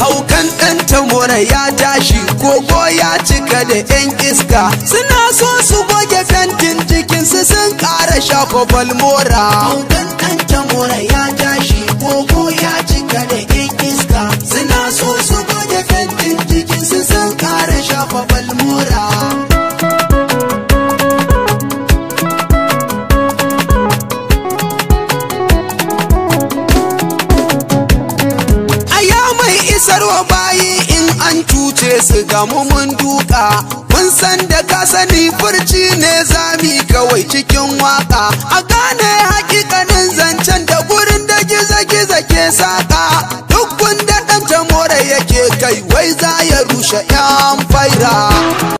haukan ɗan tamora ya tashi kogo ya cika da 'yan iska suna so su goge fentin jikinsu sun ƙara shafa balmora haukan ɗan tamora ya tashi kogo ya cika da 'yan iska suna so su goge fentin jikinsu sun ƙara shafa balmora Aya mai isarwa bayi in an cuce su gamu mun duka mun san da ka sani furci ne zami kawai cikin waka a gane hakikanin zancen da gurin da giza-giza ke saka duk gunda dan tamore yake kai wai za ya rushe yan faira